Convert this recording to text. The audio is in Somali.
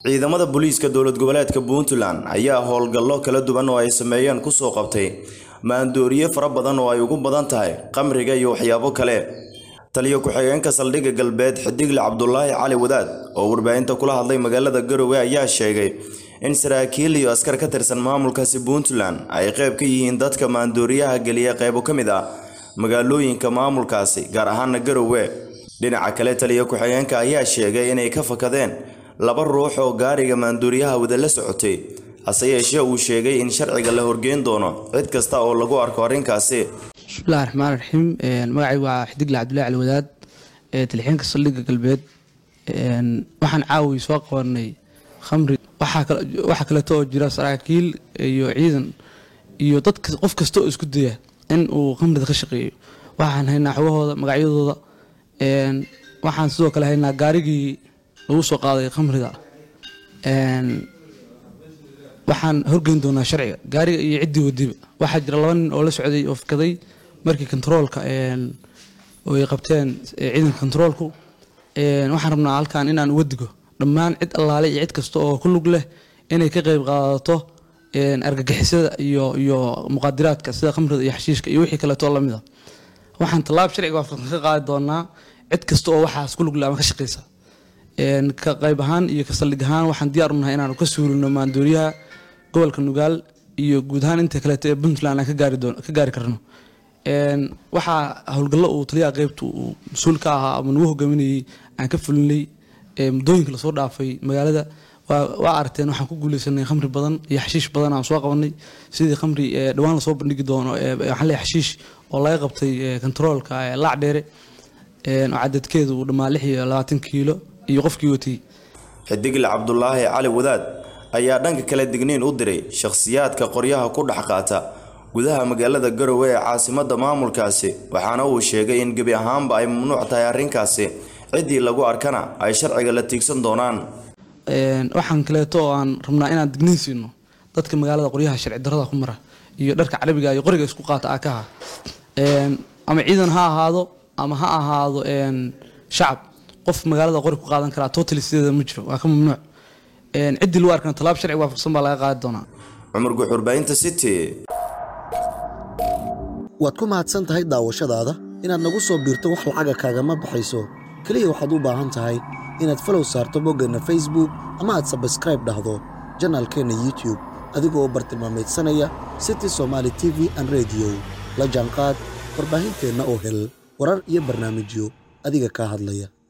ciidamada booliiska dowlad goboleedka puntland ayaa howlgallo kala duwan oo ay sameeyeen kusoo qabtay maandooriye fara badan oo ay ugu badan tahay qamriga iyo waxyaabo kale taliyo ku-xigeenka saldhigga galbeed xidigle cabdulaahi cali wadaad oo warbaahinta kula hadlay magaalada garowe ayaa sheegay in saraakiil iyo askar ka tirsan maamulkaasi puntland ay qayb ka yihiin dadka maandooriyaha geliya qaybo ka mid ah magaalooyinka maamulkaasi gaar ahaana garowe dhinaca kale taliyo ku-xigeenka ayaa sheegay inay ka fakadeen laba ruux oo gaariga maandooriyaha wada la socotay hase yeeshee uu sheegay in sharciga la horgeyn doono cid kasta oo lagu arko arrinkaasi bismillahi raxmaan raxiim magacay waa xidigle cabdullahi cali wadaad talixeenka saldhigga galbeed waxaan caawi soo qabanay khamri waxaa kaleeto oo jira saraakiil iyo ciidan iyo dad qof kasta oo isku daya in uu khamrida ka shaqeeyo waxaan haynaa xogahooda magacyadooda waxaan sidoo kale haynaa gaarigii lagu soo qaaday khamrida waxaan horgeyn doonaa sharciga gaariga iyo ciddii wadiba waxaa jira laba nin oo la socday oo fakaday markii kontaroolka oo ay qabteen ciidanka kontaroolku waxaan rabnaa halkan inaan uga digo dhammaan cid allaale iyo cid kasta oo ku lug leh inay ka qayb qaadato argagixisada iyo iyo muqaadiraadka sida khamrida iyo xashiishka iyo wixii kaleeto lamid a waxaan tallaab sharciga waafaqsan ka qaadi doonaa cid kasta oo waxaas ku lug leh ama ka shaqeysa ka qayb ahaan iyo ka saldhig ahaan waxaan diyaar u nahay inaanu ka suurino maandooriyaha gobolka nugaal iyo guud ahaan inta kaleeto ee puntland aan ka gaari karno waxaa howlgallo uu taliyaha qeybta uu mas-uul ka ahaa ama nagu hogaaminayay aan ka fulinay muddooyinka lasoo dhaafay magaalada waa aragteen waxaan ku guuleysanay khamri badan iyo xashiish badan aan soo qabanay sidii khamri dhowaan lasoo bandhigi doono waxaan leeyahay xashiish oo laga qabtay kontaroolka laac dheere oo cadadkeedu uu dhammaa lix iyo labaatan kiilo iyo qofkii watay xidigle cabdulaahi cali wadaad ayaa dhanka kale digniin u diray shakhsiyaadka qoryaha ku dhex qaata gudaha magaalada garowe ee caasimada maamulkaasi waxaana uu sheegay in gebi ahaanba ay mamnuuc tahay arrinkaasi ciddii lagu arkana ay sharciga la tiigsan doonaan waxaan kaleeto oo aan rabnaa inaan digniin siino dadka magaalada qoryaha sharci darada ku mara iyo dharka carabiga iyo qoriga isku qaata akaha ama ciidan ha ahaado ama ha ahaado shacab qof magaalada qori ku qaadan karaa totally sideeda ma jiro waa ka mamnuuc ciddii lagu arkana tallaab sharci waafaqsan baa laga qaadi doonaa cumar guxurbaahinta city waad ku mahadsan tahay daawashadaada inaad nagu soo biirto wax lacaga kaagama baxayso keliya waxaad u baahan tahay inaad falow saarto boggeenna facebook ama aad sabskraib dhahdo janaalkeenna youtube adigoo bartilmaamaydsanaya city somaali t v an rediyo la jaanqaad warbaahinteenna oo hel warar iyo barnaamijyo adiga kaa hadlaya